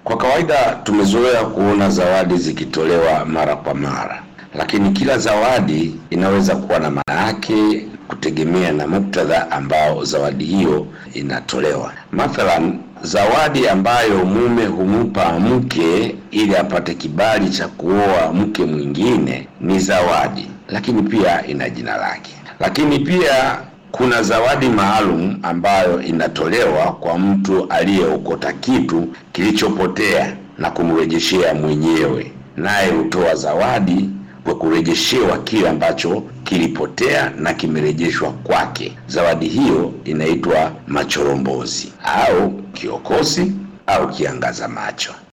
Kwa kawaida tumezoea kuona zawadi zikitolewa mara kwa mara, lakini kila zawadi inaweza kuwa na maana yake kutegemea na muktadha ambao zawadi hiyo inatolewa. Mathalan, zawadi ambayo mume humpa mke ili apate kibali cha kuoa mke mwingine ni zawadi, lakini pia ina jina lake. Lakini pia kuna zawadi maalum ambayo inatolewa kwa mtu aliyeokota kitu kilichopotea na kumrejeshea mwenyewe, naye hutoa zawadi kwa kurejeshewa kile ambacho kilipotea na kimerejeshwa kwake. Zawadi hiyo inaitwa machorombozi au kiokozi au kiangaza macho.